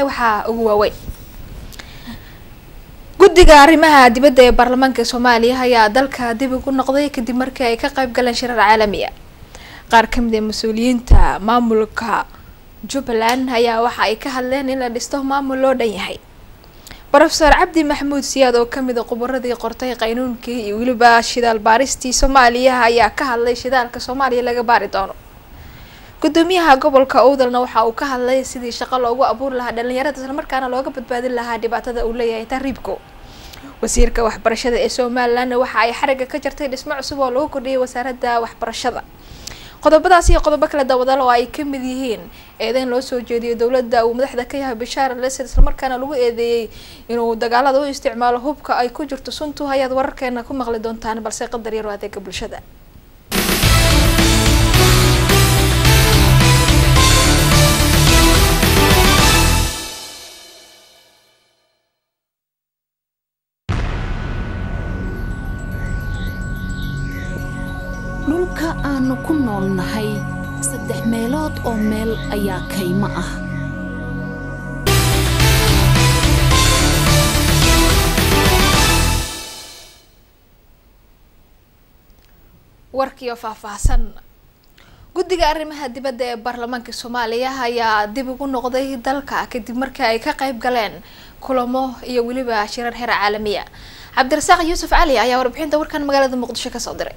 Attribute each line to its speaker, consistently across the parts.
Speaker 1: waxaa ugu waaweyn guddiga arrimaha dibadda ee baarlamaanka soomaaliya ayaa dalka dib ugu noqday kadib markii ay ka qayb galeen shirar caalami ah qaar kamid ee mas-uuliyiinta maamulka jubbaland ayaa waxa ay ka hadleen in la dhisto maamul loo dhan yahay rofeor cabdi maxamuud siyaad oo kamid a khubaradii qortay qaynuunkii iyo weliba shidaal baaristii soomaaliya ayaa ka hadlay shidaalka soomaaliya laga baari doono gudoomiyaha gobolka owdalna waxa uu ka hadlay sidii shaqo loogu abuuri lahaa dhalinyarada islamarkaana looga badbaadin lahaa dhibaatada uu leeyahay tahriibku wasiirka waxbarashada ee somalilandna waxa ay xariga ka jartay dhismo cusub oo lagu kordhiyay wasaaradda waxbarashada qodobadaas iyo qodobo kale dawadal oo ay kamid yihiin eedeyn loo soo jeediyo dowladda uu madaxda ka yahay bashaar lesed islamarkaana lagu eedeeyey inuu dagaalada u isticmaalo hubka ay ku jirto suntu ayaad wararkeena ku maqli doontaan balse qadar yaro adeega bulshada
Speaker 2: dhulka aannu ku noolnahay saddex meelood oo meel ayaa kaymo ah
Speaker 1: warkiioo faahfaahsan guddiga arrimaha dibadda ee baarlamaanka soomaaliya ayaa dib ugu noqday dalka kadib markii ay ka qayb galeen kulamo iyo weliba shirar heer caalamiya cabdirasaaq yuusuf cali ayaa warbixinta warkan magaalada muqdisho kasoo diray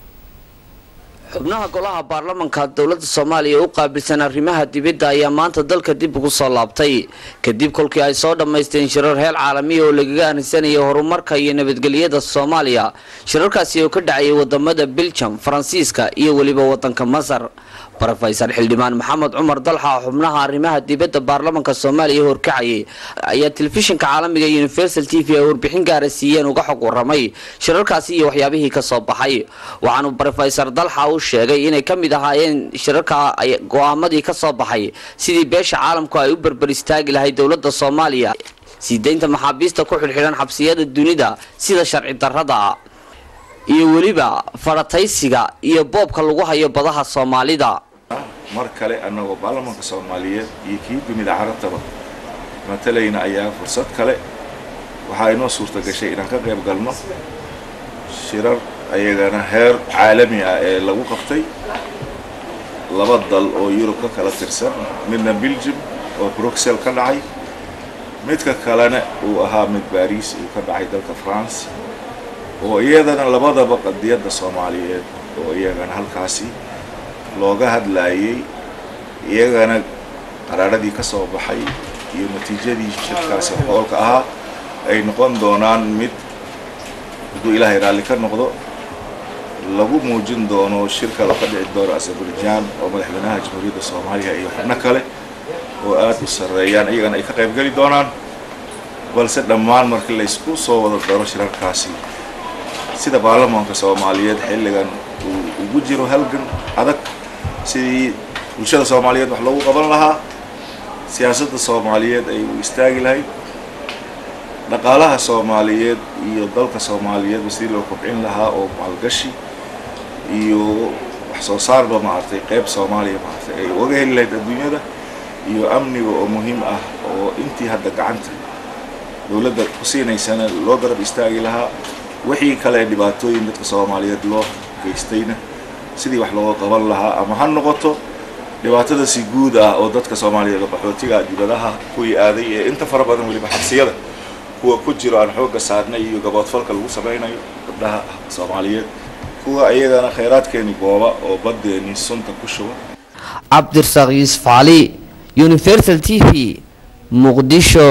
Speaker 3: xubnaha golaha baarlamanka dowladda soomaaliya u qaabilsan arrimaha dibadda ayaa maanta dalka dib ugu soo laabtay kadib kolkii ay soo dhammaysteen shirar heer caalamiya oo lagaga anisanayay horumarka iyo nabadgelyada soomaaliya shirarkaasi oo ka dhacayay wadamada biljam faransiiska iyo weliba wadanka masar rofesor xildhibaan maxamed cumar dalxa xubnaha arrimaha dibadda baarlamanka soomaaliya horkacayay ayaa telefishinka caalamiga universal t v ay warbixin gaara siiyeen uga xog waramay shirarkaasi iyo waxyaabihii kasoo baxay waxaanu rofesor dalxa u sheegay inay ka mid ahaayeen shirarka go-aamadii kasoo baxay sidii beesha caalamku ay u berber istaagi lahayd dowladda soomaaliya sii daynta maxaabiista ku xidhxidhan xabsiyada dunida sida sharci darrada iyo weliba farataysiga iyo boobka lagu hayo badaha soomaalida
Speaker 4: mar kale annagoo baarlamanka soomaaliyeed iyo kii dunida carabtaba matalayna ayaa fursad kale waxaa inoo suurta gashay inaan ka qayb galno shirar ayagana heer caalami ah ee lagu qabtay laba dal oo yurub ka kala tirsan midna belgium oo bruxelles ka dhacay midka kalena uu ahaa mid baris uu ka dhacay dalka france oo iyadana labadaba qadiyadda soomaaliyeed oo iyagana halkaasi looga hadlaayay iyagana qaraaradii ka soo baxay iyo natiijadii shirkaasi hoolka ahaa ay noqon doonaan mid hadduu ilaahay raalli ka noqdo lagu muujin doono shirka ka dhici doono azerbaijan oo madaxweynaha jamhuuriyadda soomaaliya iyo xubno kale oo aada u sarreeyaan iyagana ay ka qaybgeli doonaan balse dhammaan markii laysku soo wada daro shirarkaasi sida baarlamaanka soomaaliyeed xilligan uu ugu jiro halgan adag sidii bulshada soomaaliyeed wax loogu qaban lahaa siyaasadda soomaaliyeed ay u istaagi lahayd dhaqaalaha soomaaliyeed iyo dalka soomaaliyeedba sidii loo kobcin lahaa oo maalgashi iyo wax soo saarba maaragtay qeyb soomaaliya maaragtay ay uga heli lahayd adduunyada iyo amniga oo muhiim ah oo intii hadda gacanta dowladda ku siinaysana loo garab istaagi lahaa wixii kale dhibaatooyin dadka soomaaliyeed loo geystayna sidii wax looga qaban lahaa ama ha noqoto dhibaatada si guud ah oo dadka soomaaliyeed oo qaxootiga dibadaha kuwii aaday ee inta fara badan weliba xabsiyada kuwa ku jiro aan xoogga saarnay iyo gaboodfalka lagu samaynayo gabdhaha soomaaliyeed kuwa iyagana khayraadkeeni gooba oo baddeeni sunta ku shuba
Speaker 3: cabdirasaaq yuusuf cali universal t v muqdisho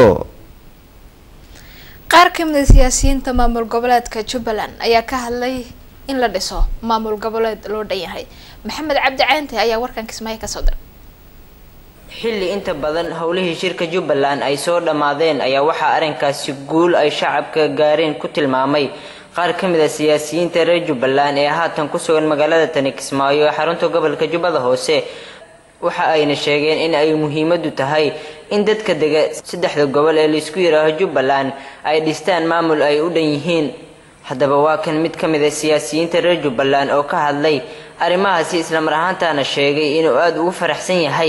Speaker 1: qaar kamid a siyaasiyiinta maamul goboleedka jubbaland ayaa ka hadlay in la dhiso maamul goboleed loo dhan yahay maxamed cabdi caynte ayaa warkan kismaayo kasoo diray
Speaker 5: xilli inta badan howlihii shirka jubbaland ay soo dhammaadeen ayaa waxaa arrinkaasi guul ay shacabka gaareen ku tilmaamay qaar ka mid a siyaasiyiinta reer jubbaland ee haatan ku sugan magaalada tani kismaayo ee xarunta gobolka jubbada hoose waxa ayna sheegeen in ay muhiimadu tahay in dadka dega saddexda gobol ee laisku yidhaaho jubbaland ay dhistaan maamul ay u dhan yihiin haddaba waa kan mid ka mid a siyaasiyiinta reer jubbaland oo ka hadlay arrimahaasi islamar ahaantaana sheegay inuu aada ugu faraxsan yahay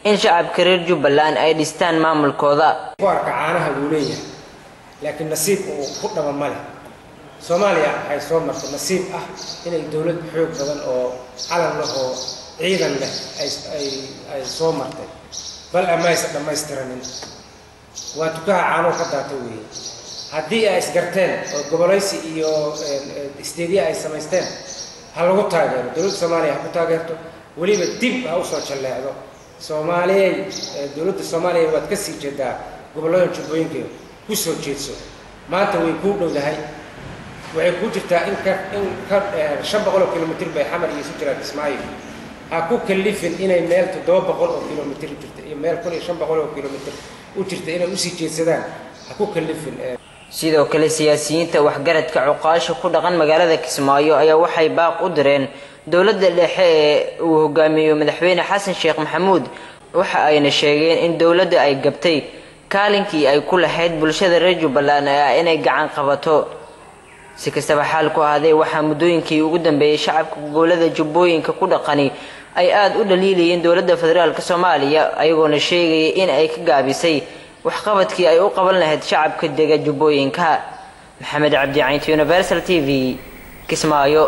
Speaker 5: in shacabka reer jubbaland ay dhistaan maamulkooda
Speaker 6: kuarka caanaha wuu leeyahay laakiin nasiib uu ku dhaba ma leh soomaaliya waxay soo martay nasiib ah inay dowlad xoog badan oo calan leh oo ciidan leh ay soo martay bal amaysa dhammaystiranin waa tukaha caanuu ka daata weeye haddii ay isgarteen oo gobolaysi iyo isteediya ay samaysteen ha lagu taageero dowladda soomaaliya ha ku taageerto weliba dib ha usoo jalleecdo soomaaliyay dowladda soomaaliya waad ka sii jeedaa gobollada jubbooyinka ku soo jeedso maanta way kuu dhowdahay waxay kuu jirtaa in ka in ka shan boqol oo kilomitr bay xamar iyo isu jiraan kismaayo ha ku kalifin inay meel toddoba boqol oo kilomitr jirta iyo meel kun iyo shan boqol oo kilomitr u jirta inay usii jeedsadaan ha ku kalifin
Speaker 5: sidoo kale siyaasiyiinta waxgaradka cuqaasha ku dhaqan magaalada kismaayo ayaa waxay baaq u direen dowladda dhexe ee uu hogaamiyo madaxweyne xasan sheekh maxamuud waxa ayna sheegeen in dowladda ay gabtay kaalinkii ay ku lahayd bulshada reer jubbaland ee ah inay gacan qabato si kastaba xaal ku ahaadee waxaa muddooyinkii ugu dambeeyey shacabka gobolada jubbooyinka ku dhaqani ay aada u dhaliilayeen dowladda federaalk soomaaliya ayagoona sheegaya in ay ka gaabisay waxqabadkii ay u qaban lahayd shacabka dega jubbooyinka maxamed cabdi caynti universal t v kismaayo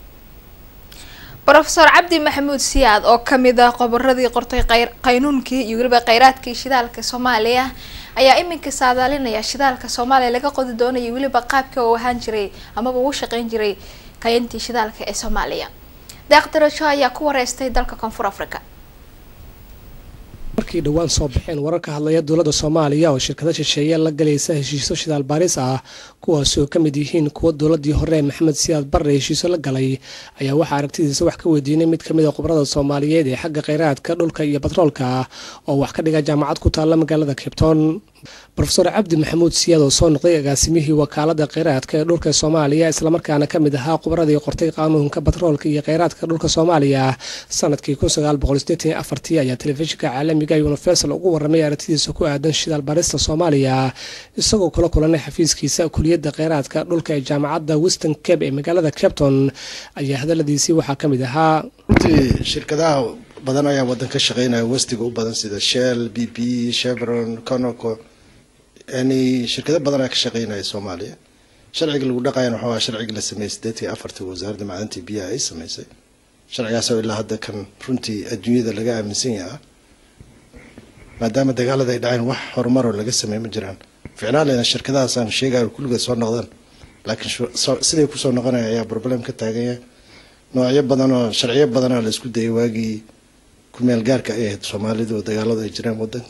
Speaker 1: rofeor cabdi maxamuud siyaad oo kamid ah qoboradii qortay qaynuunkii iyo weliba kheyraadkii shidaalka soomaaliya ayaa iminka saadaalinaya shidaalka soomaaliya laga qodi doonayo weliba qaabka uu ahaan jiray amaba uu shaqeyn jiray kayantii shidaalka ee soomaaliya daaqdarasho ayaa ku wareystay dalka koonfur africa
Speaker 7: markii dhowaan soo baxeen warar ka hadlaya dowladda soomaaliya oo shirkado shisheeye la galaysa heshiisyo shidaal baaris ah kuwaasi oo ka mid yihiin kuwa dowladii hore maxamed siyaad barre heshiisyo la galay ayaa waxaa aragtidiisa wax ka weydiinay mid kamid a khubarada soomaaliyeed ee xagga kheyraadka dhulka iyo batroolka oo wax ka dhiga jaamacad ku taalla magaalada cabton rofeor cabdi maxamuud siyaad oo soo noqday agaasimihii wakaalada kheyraadka ee dhulka soomaaliya islamarkaana kamid ahaa khubaradii qortay qaanuunka batroolka iyo kheyraadka dhulka soomaaliya sanadkii ayaa telefishinka caalamiga universal ugu waramay aragtidiisa ku aadan shidaal barista soomaaliya isagoo kula kulanay xafiiskiisa kuliyadda kheyraadka dhulka ee jaamacadda weston cabe ee magaalada capton ayaa hadaladiisii waxaa kamid ahaa
Speaker 8: runtii shirkadaha badan ayaa wadan ka shaqeynaya westiga u badan sida shell b b chevron conoco yani shirkado badan ayaa ka shaqeynaya soomaaliya sharciga lagu dhaqayan waxaa waa sharciga la sameeyey sideetii afartii wasaaradda macdintii biyaha ay sameysay sharcigaasoo ilaa hadda kan runtii adduunyada laga aaminsan yaha maadaama dagaalada ay dhaceen wax horumaroo laga sameey ma jiraan ficnaalena shirkadahaasaan sheegayo kulligood soo noqdaan laakiin siday kusoo noqonaya ayaa problem ka taaganya noocyo badan oo sharciyo badanoo la isku dayay waagii kumeel gaarka ay ahayd soomaalidu oo dagaaladu ay jireen wadanka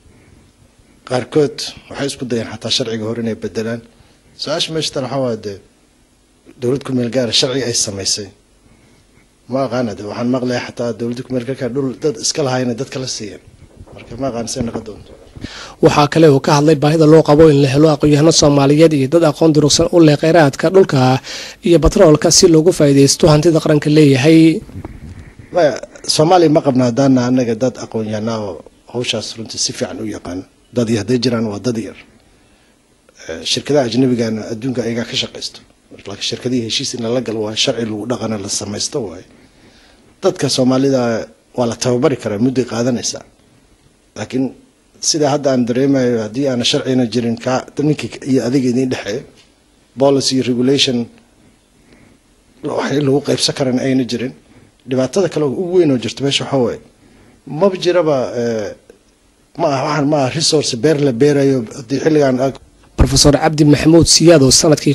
Speaker 8: qaarkood waxay isku dayeen xataa sharciga hore inay bedelaan su-aasha meesha tan waxaa waa dee dowlad kumeel gaara sharci ay samaysay ma aqaana de waxaan maqlaya xataa dowladda kumeel gaarka dhul dad iska lahayna dad kala siiyeen marka ma aqaan say noqon doonto
Speaker 7: waxaa kale uu ka hadlay baahida loo qabo in la helo aqoon-yahano soomaaliyeed iyo dad aqoon durugsan u leh kheyraadka dhulka iyo batroolka si loogu faa'iidaysto hantida qaranka leeyahay
Speaker 8: maya soomaaliya ma qabna haddaana anaga dad aqoon-yahanaa oo hawshaas runtii si fiican u yaqaano dad iyo hadday jiraan waa dad yar shirkadaha ajnabigana adduunka ayagaa ka shaqaysto laakiin shirkadihii heshiis in lala galo waa sharci lagu dhaqana la samaysto waaye dadka soomaalida waa la tababari karaa mudday qaadanaysaa laakiin sida hadda aan dareemayo haddii aana sharcina jirin ka ninkii iyo adiga idin dhexeeyo policy regulation wax lagu qaybsan karan ayna jirin dhibaatada kale ugu weyn oo jirta meesha waxaa waaye maba jiraba ma aha waxaan ma aha resource beer la beerayo haddii xilligan
Speaker 7: rofeor cabdi maxamuud siyaad oo sanadkii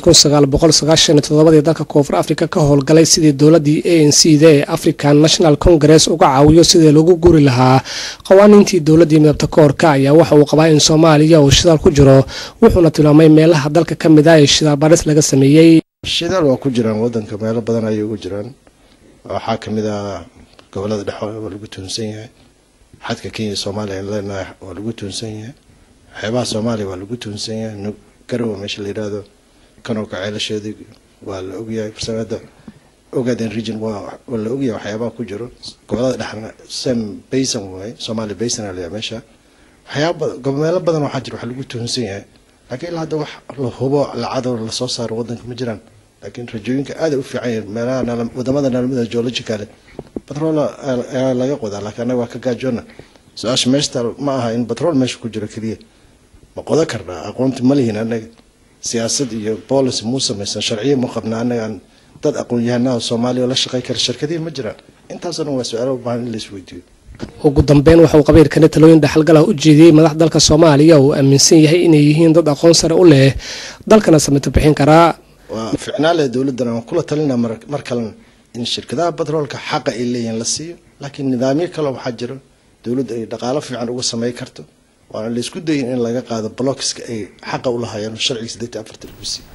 Speaker 7: ii dalka koonfur africa ka howlgalay sidii dowladii a n c da ee african national congress uga caawiyo sidii lagu guri lahaa qawaaniintii dowladii midabta koorka ayaa waxa uu qabaa in soomaaliya uu shidaal ku jiro wuxuuna tilmaamay meelaha dalka ka mid ah ee shidaal baris laga sameeyey
Speaker 8: shidaal waa ku jiraan wadanka meelo badan ayay ugu jiraan waxaa kamid ah gobolada dhexe waa lagu tuunsan yahay xadka kenya soomaaliya aan leenahay waa lagu tuunsan yahay xeebaha soomaaliya waa lagu tuunsan yahay garowa meesha la yidhaahdo kanowka ceelasheedii waa la ogyahay farsamada ogaden region waa la ogyahay waxyaabaha ku jiro gobolada dhexna sam basin waaye somalia basin aa layaa meesha waxyaaba meelo badan waxaa jira wax lagu tuunsan yahay laakiin ilaa hadda wax la hubo lacado lasoo saaro wadanka ma jiraan laakiin rajooyinka aada u fiican yahay meelaha wadamada naalmada geologicale batrol ayaa laga qodaa laakiin annaga waa ka gaajoona su-aasha meeshta ma aha in batrool meesha ku jiro keliya ma qodo karnaa aqoonti ma lihin annaga siyaasad iyo policy muu samaysan sharciya ma qabna annagaan dad aqoon-yahanaha soomaaliya oo la shaqey kara shirkadihi ma jiraan intaasoo dhan waa su-aalo u baahan in la isweydiiyo
Speaker 7: ugu dambeyn waxa uu qabiilkani talooyin dhaxalgal ah u jeediyey madax dalka soomaaliya oo uu aaminsan yahay inay yihiin dad aqoon sare u leh dalkana samito bixin karaa
Speaker 8: waa ficnaa leh dowladdan aan kula talinaa mar kalena in shirkadaha batroolka xaqa ay leeyihiin la siiyo laakiin nidaamyo kale waxaa jiro dowladda ay dhaqaalo fiican uga samey karto waana laysku dayin in laga qaado blockiska ay xaqa u lahaayeen sharciga siddeetan afartan lagu siiyo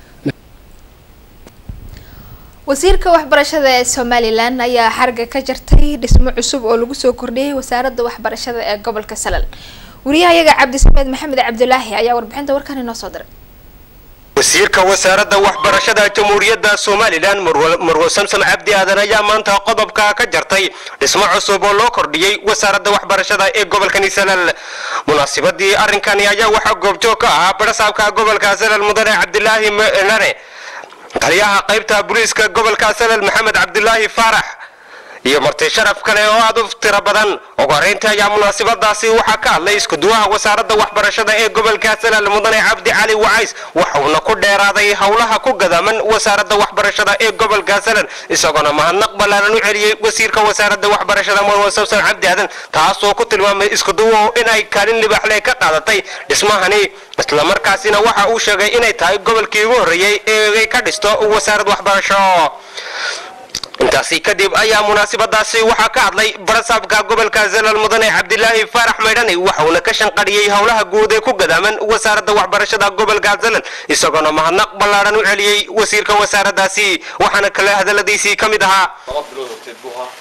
Speaker 1: wasiirka waxbarashada ee somalilan ayaa xarga ka jartay dhismo cusub oo lagu soo kordhiyey wasaaradda waxbarashada ee gobolka salal wariyahayaga cabdisameed maxamed cabdulaahi ayaa warbixinta warkan inoo soo diray
Speaker 9: wasiirka wasaaradda waxbarashada jamhuuriyadda somalilan marwo samsam cabdi aadan ayaa maanta qodobka ka jartay dhismo cusub oo loo kordhiyey wasaaradda waxbarashada ee gobolkani salal munaasibadii arrinkani ayaa waxaa goobjoog ka ahaa barasaabka gobolka salal mudane cabdilaahi nane taliyaha qaybta booliiska gobolka salal maxamed cabdilaahi faarax iyo marti sharaf kale oo aad u tiro badan ugu horeyntii ayaa munaasabadaasi waxaa ka hadlay iskuduwaha wasaaradda waxbarashada ee gobolka salal mudane cabdi cali wacays waxuuna ku dheeraaday howlaha ku gadaman wasaaradda waxbarashada ee gobolka salal isagoona mahadnaq ballaaran u celiyey wasiirka wasaaradda waxbarashada marwan sabsan cabdi aadan taasoo ku tilmaamay iskuduwo inay kaalin libaxle ka qaadatay dhismahani islamarkaasina waxa uu sheegay inay tahay gobolkii ugu horreeyey ee ka dhisto wasaarad waxbarasho intaasi kadib ayaa munaasabadaasi waxaa ka hadlay barasaabka gobolka zalal mudane cabdilaahi faarax maydhani waxauna ka shanqadhiyey howlaha guud ee ku gadaaman wasaaradda waxbarashada gobolka zalal isagoona mahadnaq ballaaran u celiyey wasiirka wasaaraddaasi waxaana kale hadaladiisii ka mid ahaa
Speaker 10: laba bilood horteed buu ahaa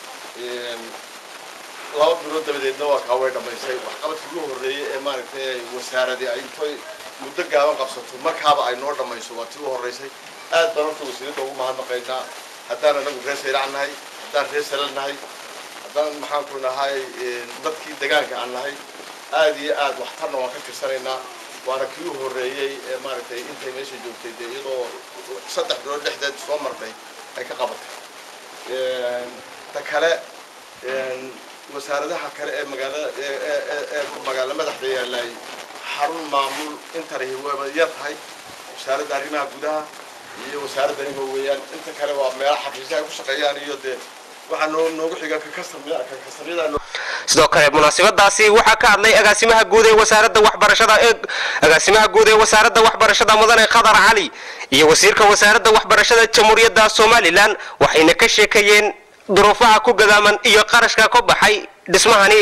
Speaker 10: laba bilood dabadeedna waa kaa way dhammaysay waxqabadkii ugu horreeyey ee maaragtay wasaaradii ay intay muddo gaaban qabsato markaaba ay noo dhammayso waa tii u horreysay aad baan horta wasiiradda ugu mahadnaqaynaa haddaan anagu reer sayrac nahay haddaan reer salal nahay haddaan maxaanku nahay dadkii degaanka aan nahay aad iyo aad waxtarna waan ka tirsanaynaa waana kii u horreeyey ee maaragtay intay meesha joogtay dee iyadoo saddex bilood dhexdeed soo martay ay ka qabatay ta kale wasaaradaha kale ee magaalada ee magaalo madaxda yaallay xarun maamul intani waba yar tahay wasaaradda arrimaha gudaha iyo wasaaradda nima weeyaan inta kale waa meelo xafiisyaha ay ku shaqeeyaan iyo dee waxaa noo noogu xiga ka kastamya ka kastamyada
Speaker 9: sidoo kale munaasabadaasi waxaa ka hadlay agaasimaha guud ee wasaaradda waxbarashada ee agaasimaha guud ee wasaaradda waxbarashada mudane khadar cali iyo wasiirka wasaaradda waxbarashada jamhuuriyadda somalilan waxayna ka sheekeeyeen duruufaha ku gadaaman iyo qarashka ka baxay dhismahani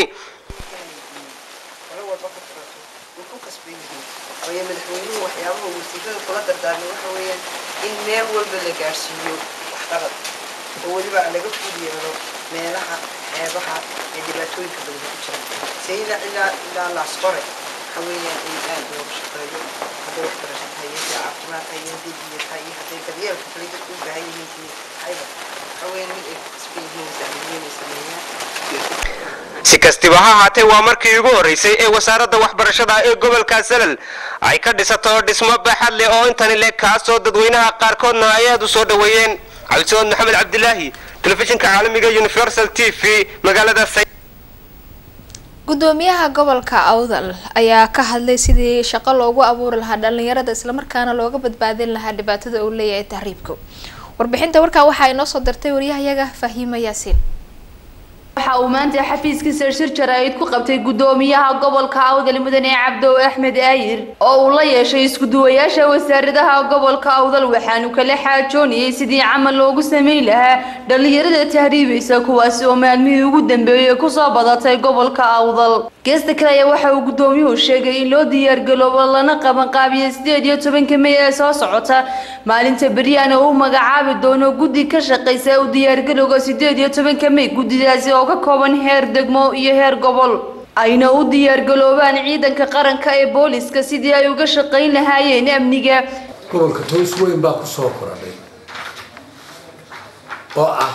Speaker 11: madaxweynuhu waxyaabaha wasiirada kula dardaarmay waxa weeyaan in meel walba la gaadhsiiyo waxqabad oo weliba laga fud yeelo meelaha xeebaha ee dhibaatooyinka badan ku jira sayida ilaa ilaa laasqore waxa weeyaan in aad looga shaqeeyo hadday waxbarasho tahay iyo hadday caafimaad tahay iyo hadday biyo tahay iyo hadday daryeelka kale dadku u baahan yihiin iyo hayba waxa weeyaan mid ay kasban yihiin wasaaradiyiin ay sameeyaan
Speaker 9: si kastiba ha ahaatee waa markii ugu horreysay ee wasaaradda waxbarashada ee gobolka salal ay ka dhisato dhismo baaxad leh oo intani leh kaasoo dadweynaha qaarkoodna ay aad u soo dhoweeyeen cabdisamood maxamed cabdilaahi telefishinka caalamiga universal t v magaalada
Speaker 1: gudoomiyaha gobolka awdal ayaa ka hadlay sidii shaqo loogu abuuri lahaa dhalinyarada islamarkaana looga badbaadin lahaa dhibaatada uu leeyahay tahriibka warbixinta warkaa waxaa inoo soo dirtay waryahayaga fahiima yaasiin
Speaker 12: waxa uu maanta xafiiskiisa shir jaraa'id ku qabtay gudoomiyaha gobolka awdal mudane cabdow axmed aayir oo uu la yeeshay iskuduwayaasha wasaaradaha gobolka awdal waxaanu kala xaajoonayay sidii camal loogu sameyn lahaa dhalinyarada tahriibaysa kuwaasi oo maalmihii ugu dambeeyey kusoo badatay gobolka awdal geesta kale ayaa waxa uu gudoomiyuhu sheegay in loo diyaargaloobo lana qabanqaabiyo sideed iyo tobanka mey ee soo socota maalinta beryaana uu magacaabi doono guddi ka shaqaysa u diyaargalowga sideed iyo tobanka mey guddidaasi oo ka kooban heer degmo iyo heer gobol ayna u diyaargaloobaan ciidanka qaranka ee booliska sidii ay uga shaqayn lahaayeen amniga
Speaker 13: gobolka toos weyn baa ku soo koradhay oo ah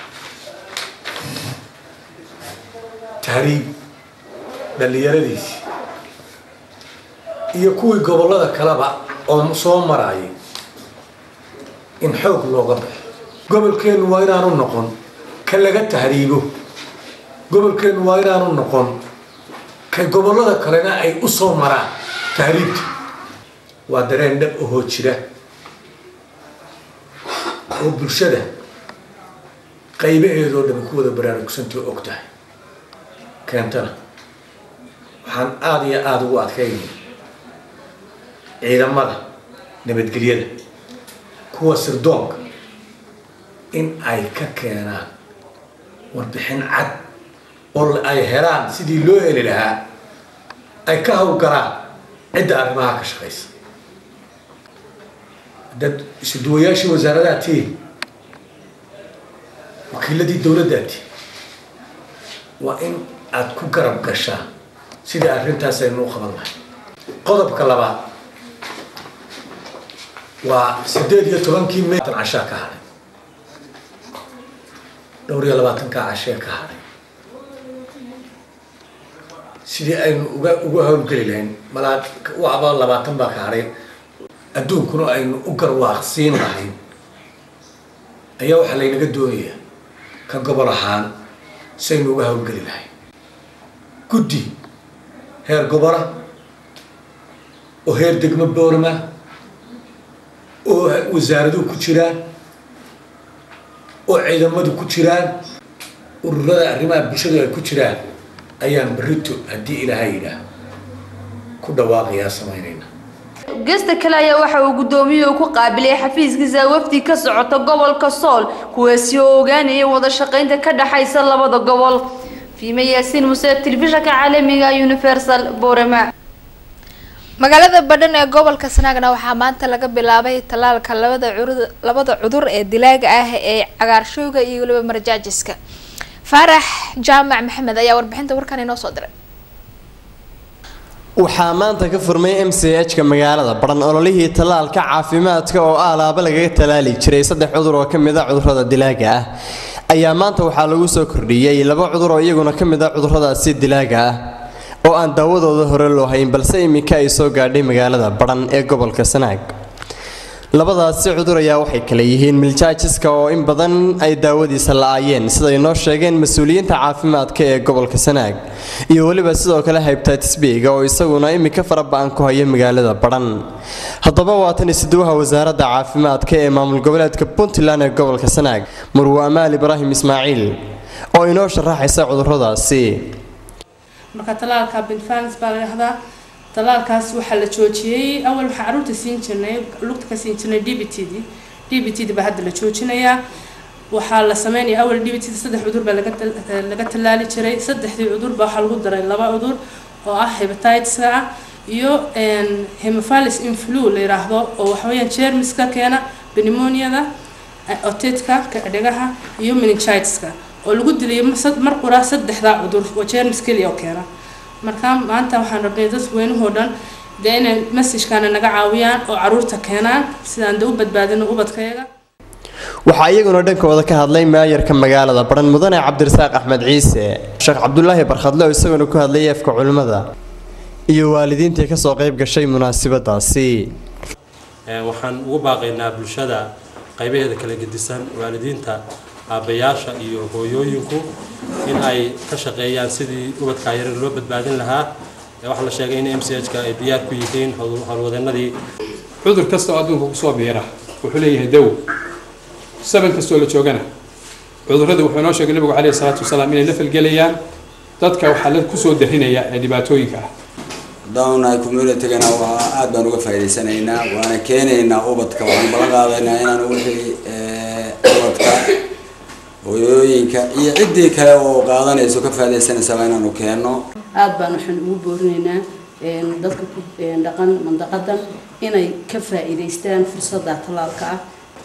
Speaker 13: tahriib dhallinyaradiisii iyo kuwii gobollada kaleba oo soo marayay in xoog looga baxo gobolkeennu waa inaanu noqon ka laga tahriibo gobolkeennu waa inaanu noqon kay gobollada kalena ay u soo maraan tahriibta waa dareen dhab ahoo jira oo bulshada qaybaheedoo dhan ku wada baraarugsantaho og tahay keentana waxaan aada iyo aada ugu adkaynaya ciidamada nabadgelyada kuwa sirdoonka in ay ka keenaan warbixin cad oo ay helaan sidii loo heli lahaa ay ka hawlgalaan cidda arrimaha ka shaqaysa dad isuduwayaashii wasaaradaha tihi wakiiladii dowladdaa tihi waa in aada ku garab gashaa sidii arrintaas aynu u qaban lahay qodobka labaad waa sideed iyo tobankii may cashaa ka hadhay dhowr iyo labaatankaa cashee ka hadhay sidii aynu uga uga howlgeli lahayn malaa waba labaatan baa ka hadhay adduunkuna aynu u garwaaqsiin lahayn ayaa waxaa laynaga doonayaa ka gobol ahaan si aynu uga howlgeli lahayn guddi heer gobola oo heer degmo boorama oo wasaaraduhu ku jiraan oo ciidamadu ku jiraan ururada arrimaha bulshadu ay ku jiraan ayaan berrito haddii ilaahay yidhaah ku dhawaaqayaa samaynayna
Speaker 12: gesta kale ayaa waxa uu gudoomiyuhu ku qaabilay xafiiskiisa wafdi ka socota gobolka sool kuwaasi oo ogaanaya wada shaqaynta ka dhaxaysa labada gobol fiime yaasiin muse telefishanka caalamiga universal borama
Speaker 1: magaalada badhan ee gobolka sanaagna waxaa maanta laga bilaabay tallaalka labada curud labada cudur ee dilaaga ah ee cagaarshowga iyo weliba marjaajiska faarax jaamac maxamed ayaa warbixinta warkan inoo soo diray
Speaker 14: waxaa maanta ka furmay m c h-ka magaalada baran ololihii tallaalka caafimaadka oo alaaba lagaga tallaali jiray saddex cudur oo ka mid a cudurrada dilaaga ah ayaa maanta waxaa lagu soo kordhiyey laba cudur oo iyaguna ka mid a cudurradaasi dilaaga ah oo aan daawadooda hore loo hayn balse iminka ay soo gaadhay magaalada baran ee gobolka sanaag labadaasi cudur ayaa waxay kale yihiin miljaajiska oo in badan ay daawadiisa la-aayeen siday noo sheegeen mas-uuliyiinta caafimaadka ee gobolka sanaag iyo weliba sidoo kale hybtitis b-ga oo isaguna iminka faraba-an ku haya magaalada baran haddaba waatan isduwaha wasaaradda caafimaadka ee maamul goboleedka puntland ee gobolka sanaag murwe amaal ibraahim ismaaciil oo inoo sharaxaysa cuduradaasi
Speaker 15: marka talaalka binfans baa la dhahdaa talaalkaas waxaa la joojiyey awal waxaa caruurta siin jirnay lugta ka siin jirnay d b t d d b t d baa hadda la joojinayaa waxaa la sameynaya awal d b t d saddex cudur baa laga laga tallaali jiray saddexdii cudur baa waxaa lagu daray laba cudur oo ah hepatitiska ah iyo hemophilis influ la yiraahdo oo waxaweyaan jermiska keena pneumoniada otitka dhagaha iyo meningitiska oo lagu dilay mar qura saddexdaa cudur oo jermis keliya oo keena marka maanta waxaan rabnay dadweynuhoo dhan dee inay masajkaana naga caawiyaan oo caruurta keenaan sidaan de u badbaadino ubadkayaga
Speaker 14: waxaa iyaguna dhankooda ka hadlay maayarka magaalada baran mudane cabdirasaaq axmed ciise sheekh cabdulaahi barkhadle oo isaguna ku hadlayay afka culimmada iyo waalidiintii kasoo qayb gashay munaasabadaasi
Speaker 16: waxaan ugu baaqaynaa bulshada qaybaheeda kala gedisan waalidiinta aabbayaasha iyo hooyooyinku in ay ka shaqeeyaan sidii ubadkaa yarar loo badbaadin lahaa waxaa la sheegay in m c h ka ay diyaar ku yihiin howlwadeenadii
Speaker 17: cudur kasta oo adduunka kusoo biira wuxuu leeyahay dawo saban kastoo la joogana cudurrada wuxuu inoo sheegay nabigu caleyhi salaatu wasalaam inay la falgelayaan dadka waxaa la kusoo darinaya ee dhibaatooyinka ah
Speaker 18: haddaanu communitygana waa aad baan uga faa'idaysanaynaa waana keenaynaa ubadka waxaan balan qaadaynaa inaanu wixii ubadka hooyooyinka iyo ciddii kale oo qaadanayso ka faa'idaysanaysaba inaanu keenno
Speaker 19: aad baan waxaan ugu boorinaynaa dadka ku dhaqan mandaqadan inay ka faa'iidaystaan fursadda tallaalka ah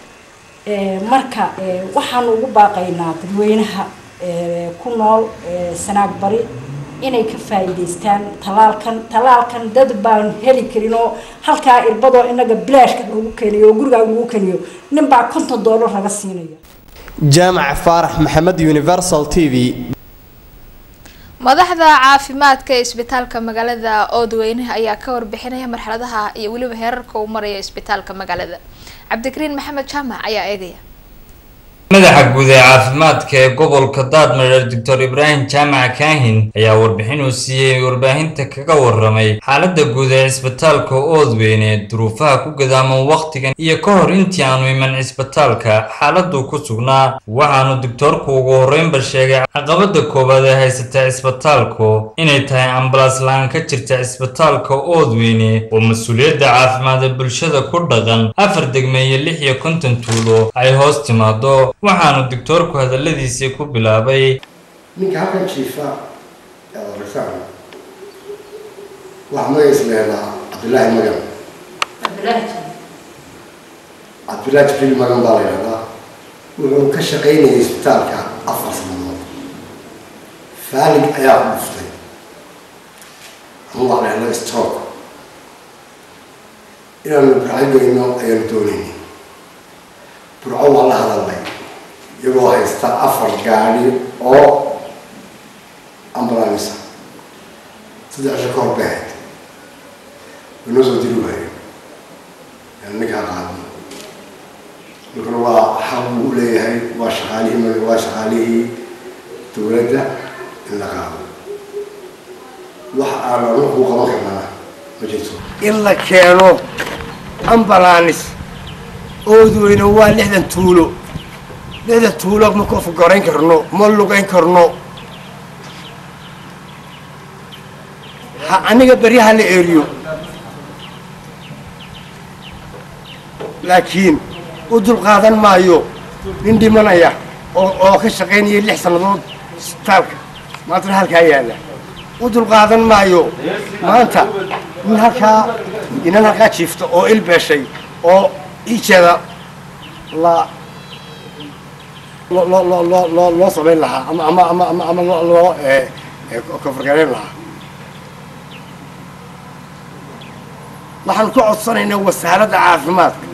Speaker 20: marka waxaanu ugu baaqaynaa dadweynaha ku nool sanaag bari inay ka faa'iidaystaan talaalkan talaalkan dad baan heli karin oo halkaa irbadoo inaga bilaashka lagu keenayo oo gurigaa lagu keniyo nin baa konton doolar laga siinaya
Speaker 14: jaamac faarax maxamed universal t v
Speaker 1: madaxda caafimaadka ee isbitaalka magaalada oodweyne ayaa ka warbixinaya marxaladaha iyo weliba heerarka uu marayo isbitaalka magaalada cabdikariin maxamed jaamac ayaa eegaya
Speaker 21: madaxa guud ee caafimaadka ee gobolka daadmareer doctor ibraahim jaamac kaahin ayaa warbixin uu siiyey warbaahinta kaga waramay xaaladda guud ee cisbitaalka oodweyne duruufaha ku gadaaman wakhtigan iyo ka hor intii aanu iman cisbitaalka xaaladuu ku sugnaa waxaanu doctoorku ugu horreynba sheegay caqabada koowaad ee haysata cisbitaalku inay tahay ambalaas la-aan ka jirta cisbitaalka oodweyne oo mas-uuliyadda caafimaad ee bulshada ku dhaqan afar degme iyo lix iyo konton tuulo ay hoos timaado waxaanu doctoorku hadaladiisii ku bilaabay
Speaker 22: ninka halkan jiifa eedarasaan waxaa magaciisa la yidhahaa cabdillaahi magan cabdillaahi jibriil magan baa la yidhahdaa wuxuu ka shaqaynayay isbitaalka afar sanadood faalig ayaa ku dhuftay ama waa la yidhahdaa stroke inaanu burcageyno ayaanu doonaynay burco waa la hadalnay iyagoo haysta afar gaadhi oo ambulansa saddex cisho ka hor bay ahayd waynoo soo diri waayo yani ninkaa qaadno ninkuna waa xaq buu u leeyahay waa shaqaalihii waa shaqaalihii dowladda in la qaado wax aan anu kuu qaban karnana ma jirto
Speaker 6: in la keeno ambalanis oodweyne waa lixdan tuulo lixdan tuulo ma koofgarayn karno ma lugayn karno ha aniga beryaha la eriyo laakiin u dulqaadan maayo nin dhimanaya oo oo ka shaqaynaya lix sannadood isbitaalka maantana halkaa yaalla u dulqaadan maayo maanta nin halkaa inan halkaa jiifta oo ilbeeshay oo ijeeda la loo loo loo loo loo loo samayn lahaa ama ama ama ama ama loo loo kofargareyn lahaa waxaan ku codsanaynaa wasaaradda caafimaadka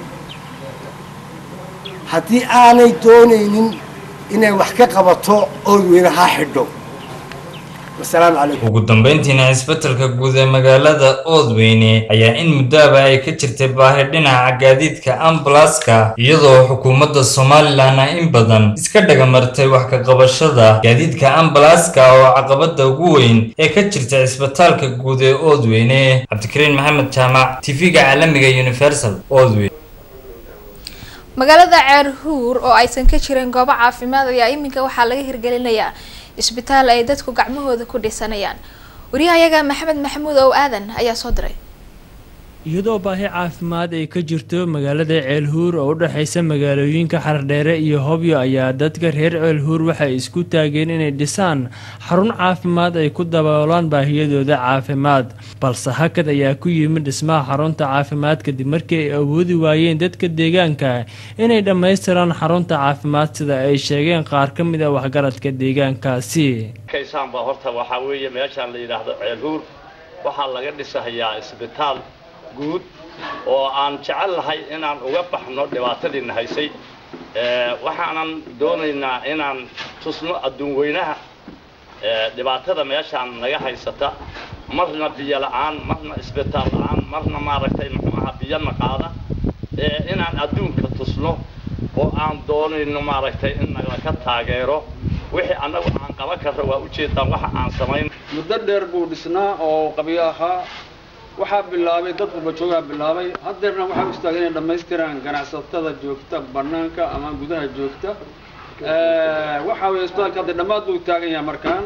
Speaker 6: haddii aanay doonaynin inay wax ka qabato oodweyne ha xidho wasalaamu calaykum
Speaker 21: ugu dambeyntiina cisbitalka guud ee magaalada oodweyne ayaa in muddoaba ay ka jirtay baahi dhinaca gaadiidka ambalaska iyadoo xukuumadda somalilan ay in badan iska dhagamartay wax ka qabashada gaadiidka ambalaska oo caqabada ugu weyn ee ka jirta cisbitaalka guud ee oodweyne cabdikariin maxamed jaamac tv-ga caalamiga universal oodweyne
Speaker 1: magaalada ceerhuur oo aysan ka jirin goobo caafimaad ayaa iminka waxaa laga hirgelinayaa isbitaal ay dadku gacmahooda ku dhisanayaan wariyahayaga maxamed maxamuud ow aadan ayaa soo diray
Speaker 23: iyadoo baahi caafimaad ay ka jirto magaalada ceelhuur oo u dhexaysa magaalooyinka xardheere iyo hobyo ayaa dadka reer ceelhuur waxay isku taageen inay dhisaan xarun caafimaad ay ku daboolaan baahiyadooda caafimaad balse hakad ayaa ku yimid dhismaha xarunta caafimaad kadib markii ay awoodi waayeen dadka deegaanka inay dhammaystiraan xarunta caafimaad sida ay sheegeen qaar ka mid a waxgaradka deegaankaasi
Speaker 24: kaysaanba horta waxaa weeye meeshaan la yidhaahdo ceelhuur waxaa laga dhisahayaa isbitaal guud oo aan jecel lahay inaan uga baxno dhibaatadiina haysay waxaanan doonaynaa inaan tusno adduun weynaha dhibaatada meeshaan naga haysata marna biyo la'aan marna isbitaal la'aan marna maaragtay muxuu ahaa biyona qaada inaan adduunka tusno oo aan doonayno maaragtay in nagala taageero wixii annagu aan qaban karro waa ujeedaan waxa aan samayn
Speaker 25: muddo dheer buu dhisnaa oo qabyo ahaa waxaa bilaabay dad qubajoogaa bilaabay haddeerna waxaa u istaagay inay dhammaystiraan ganacsatada joogta bannaanka ama gudaha joogta waxaa weeye isbitaalka hadda dhammaad buu taagan yahay markaan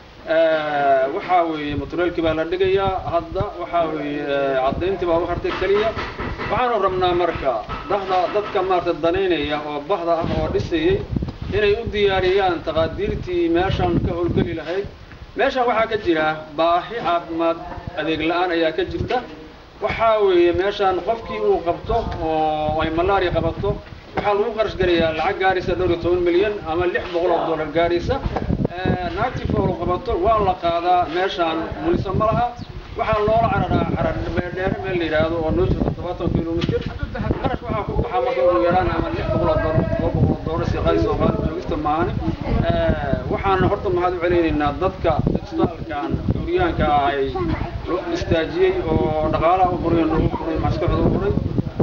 Speaker 25: waxaa weeye matureelkii baa la dhigayaa hadda waxaa weeye caddayntii baa u hartay keliya waxaanu rabnaa marka dhahda dadka maarata danaynaya oo bahda ah oo dhisayay inay u diyaariyaan taqaadiirtii meeshan ka howlgeli lahayd meeshan waxaa ka jira baahi caafimaad adeeg la-aan ayaa ka jirta waxaa weeye meeshaan qofkii uu qabto oo ay malaria qabato waxaa lagu qarash garayaa lacag gaaraysa dhowr iyo toban milyan ama lix boqol oo dollar gaaraysa naagtii foolu qabato waa la qaadaa meeshaan mulisa ma laha waxaa loola cararaa carar dheere meel la yidhaahdo oo noo jirta todobaatan kilomitir qarash waxaa ku baxaa marka ugu yaraan ama lix boqol oo dollar todoba boqol oo dollar si qaadi soo qaadi joogista maahane waxaan horta maxaad u celinaynaa dadka isbitaalkan xuryaanka ay istaajiyey oo dhaqaalaha u furay noogu furay maskaxda u furay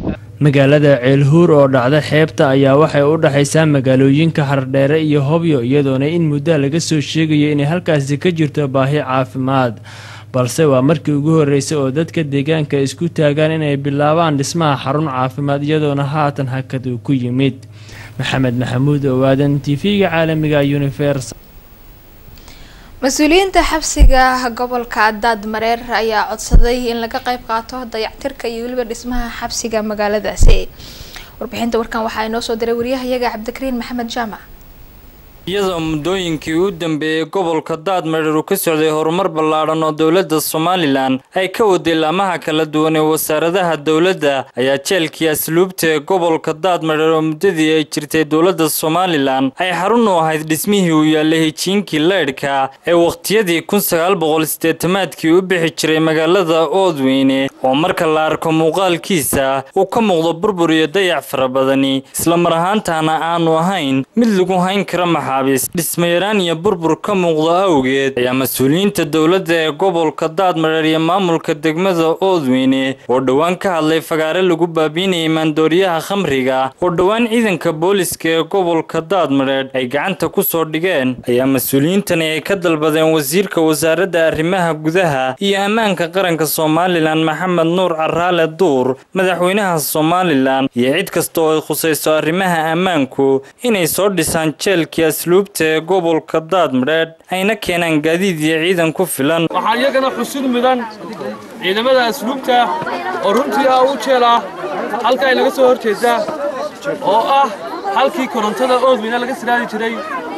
Speaker 23: magaalada ceelhuur oo dhacda xeebta ayaa waxay u dhexaysaa magaalooyinka xardheere iyo hobyo iyadoona in muddo laga soo sheegayo inay halkaasi ka jirto baahi caafimaad balse waa markii ugu horeysay oo dadka deegaanka isku taagaan inay bilaabaan dhismaha xarun caafimaad iyadoona haatan hakad uu ku yimid maxamed maxamuud owaadan tv-ga caalamiga universal
Speaker 1: mas-uuliyiinta xabsiga gobolka daad mareer ayaa codsaday in laga qayb qaato dayactirka iyo weliba dhismaha xabsiga magaaladaasi warbixinta warkan waxaa inoo soo diray wariyahayaga cabdikariin maxamed jaamac
Speaker 21: iyadoo muddooyinkii u dambeeyey gobolka daadmareer uu ka socday horumar ballaadhan oo dowladda somalilan ay ka waday laamaha kala duwan ee wasaaradaha dowladda ayaa jeelkii asluubta ee gobolka daadmareer oo muddadii ay jirtay dowladda somalilan ay xarun u ahayd dhismihii uu yaallay hijiinkii leydhka ee wakhtiyadii kun sagaal boqol sideetamaadkii u bixi jiray magaalada oodweyne oo marka la arko muuqaalkiisa uu ka muuqdo burbur iyo dayac fara badani islamar ahaantaana aanu ahayn mid lagu hayn kara maxa dhismayaraan iyo burbur ka muuqda awgeed ayaa mas-uuliyiinta dowladda ee gobolka daadmareer iyo maamulka degmada oodweyne oo dhowaan ka hadlay fagaare lagu baabiinayay maandooriyaha khamriga oo dhowaan ciidanka booliska ee gobolka daadmareer ay gacanta ku soo dhigeen ayaa mas-uuliyiintani ay ka dalbadeen wasiirka wasaaradda arrimaha gudaha iyo ammaanka qaranka somalilan maxamed nuur caraale duur madaxweynaha somalilan iyo cid kasta oo ay khusayso arrimaha ammaanku inay soo dhisaan jeelkii asluubta ee gobolka daadmareed ayna keenaan gaadiid iyo ciidan ku filan
Speaker 2: waxaan iyagana xusud mudan ciidamada asluubta oo runtii ah u jeel ah halka ay naga soo hor jeedaa oo ah halkii korontada oodweyne laga siraadi jiray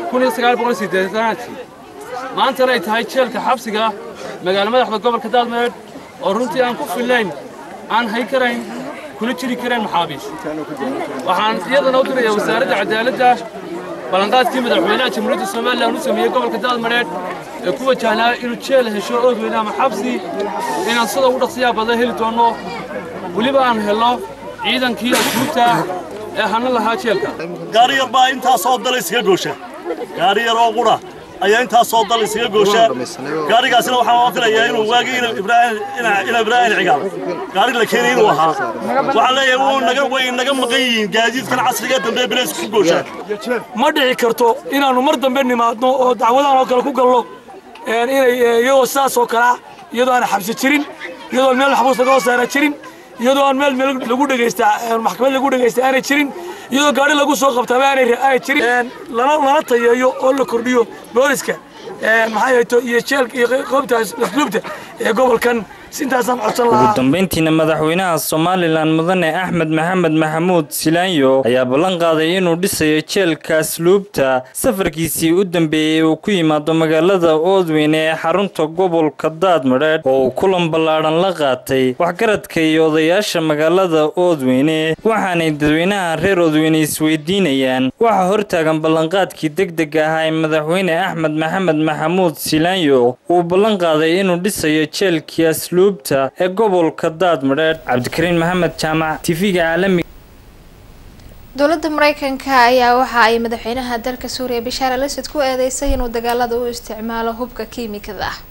Speaker 2: maantana ay tahay jeelka xabsiga magaalo madaxda gobolka daadmareed oo runtii aan ku fillayn aan hay karayn kuna jiri karayn maxaabiis waxaan iyadana u dirayaa wasaaradda cadaaladda ballanqaadkii madaxweynaha jamhuuriyadda somalilan u sameeyey gobolka daadmareed ee ku wajahnaa inuu jeel hesho oodweyne ama xabsi inaan sida ugu dhaqsiyaa badan heli doonno weliba aan helno ciidankii asluubta ee hana lahaa jeelka
Speaker 3: gaari yar baa intaasoo dal iskaga goosha gaari yar oo qura ayaa intaasoo dal iskaga goosha gaarigaasina waxaan filayaa inuu waagii ina ibraahim cigaal gaari la keenay inuu ahaa waxaan leeyahay wuu naga way naga maqan yihiin gaadiidkan casriga dambe bileys ku goosha
Speaker 2: ma dhici karto inaannu mar dambe nimaadno oo dacwadahan oo kale ku galno inay iyadoo sidaas oo kalea iyadoo aan xabsi jirin iyadoo meel xabuus laga hoosaara jirin iyadoo aan meel meel lagu dhegaysta maxkamad lagu dhegaysta aanay jirin iyadoo gaari lagu soo qabtaba aanay aanay jirin lana lana tayeeyo oo la kordhiyo booliska maxay hayto iyo jeelka iyo qoobta asluubta ee gobolkan intaasaan codsan
Speaker 21: ugu
Speaker 2: lahaa
Speaker 21: dambeyntiina madaxweynaha somalilan mudane axmed maxamed maxamuud silaanyo ayaa ballan qaaday inuu dhisayo jeelka asluubta safarkiisii u dambeeyey uu ku yimaado magaalada oodweyne ee xarunta gobolka daadmareed oo uu kulan ballaadhan la qaatay waxgaradka iyo odayaasha magaalada oodweyne waxaanay dadweynaha reer oodweyne isweydiinayaan waxaa hortaagan ballanqaadkii degdega ahaa ee madaxweyne axmed maxamed maxamuud silaanyo uu ballan qaaday inuu dhisayo jeelkii asluubta ee gobolka daadmareed cabdikariin maxamed jaamac tv-ga caalamiga
Speaker 1: dowladda mareykanka ayaa waxa ay madaxweynaha dalka suuriya bashaar al asad ku eedeysay inuu dagaalada u isticmaalo hubka kiimikada ah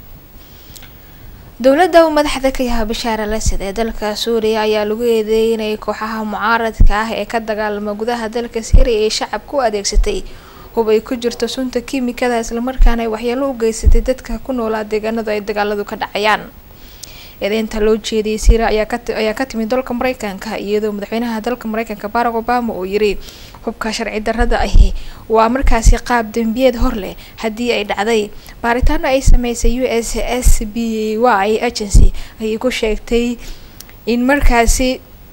Speaker 1: dowladda uu madaxda ka yahay bashaar al asad ee dalka suuriya ayaa lagu eedeeyay inay kooxaha mucaaradka ah ee ka dagaalama gudaha dalka syriya ee shacabka u adeegsatay hub ay ku jirto sunta kiimikada islamarkaana ay waxyeelo u geysatay dadka ku noolaa deegaanadu ay dagaaladu ka dhacayaan eedeynta loo jeediyay syria ayaa ka timid dalka mareykanka iyadoo madaxweynaha dalka mareykanka barack obama uu yiri hubka sharci darrada ahi waa markaasi qaab dembiyeed hor leh haddii ay dhacday baaritaano ay sameysay u s s b y agency ayay ku sheegtay in markaasi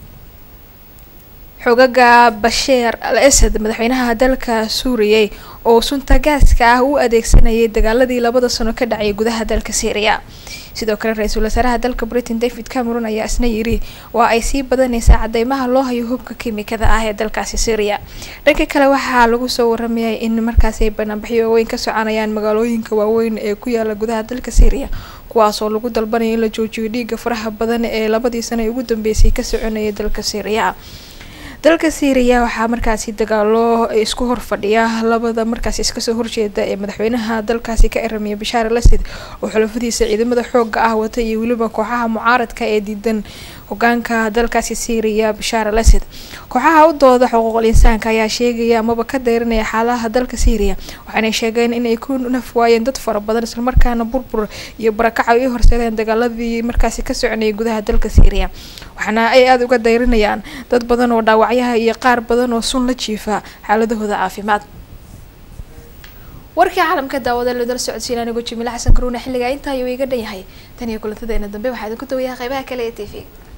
Speaker 1: xogaga basheer al asad madaxweynaha dalka suuriya oo sunta gaaska ah u adeegsanayay dagaaladii labada sano ka dhacay gudaha dalka syria sidoo kale ra-iisul wasaaraha dalka britain david cameron ayaa isna yiri waa ay sii badanaysaa cadeymaha loo hayo hubka kiimikada ah ee dalkaasi syria dhanka kale waxaa lagu soo waramayay in markaasi ay banaanbaxyo waaweyn ka soconayaan magaalooyinka waaweyn ee ku yaala gudaha dalka syria kuwaasoo lagu dalbanaya in la joojiyo dhiiga faraha badan ee labadii sano ee ugu dambeysay ka soconayay dalka syria dalka syriya waxaa markaasi dagaalo isku horfadhiya labada markaasi iskasoo horjeeda ee madaxweynaha dalkaasi ka eramiya bashaar al asad oo xulafadiisa ciidamada xooga ah wata iyo weliba kooxaha mucaaradka ee diidan hogaanka dalkaasi syriya bashaar al asad kooxaha u dooda xuquuqul insaanka ayaa sheegaya amaba ka dayranaya xaaladaha dalka syriya waxaanay sheegeen inay ku naf waayeen dad fara badan islamarkaana burbur iyo barakaca ay u horseedeen dagaaladii markaasi ka soconayay gudaha dalka syriya waxaana ay aada uga dayrinayaan dad badan oo dhaawacyaha iyo qaar badan oo sun la jiifa xaaladahooda caafimaad warkii caalamka daawada loo dala socodsiin anigoo jimiile xasan karuuna xilligaa intaa ayuu iga dhan yahay tan iyo kulantadeena dambe waxaa idinku dawayaa qeybaha kale ee t v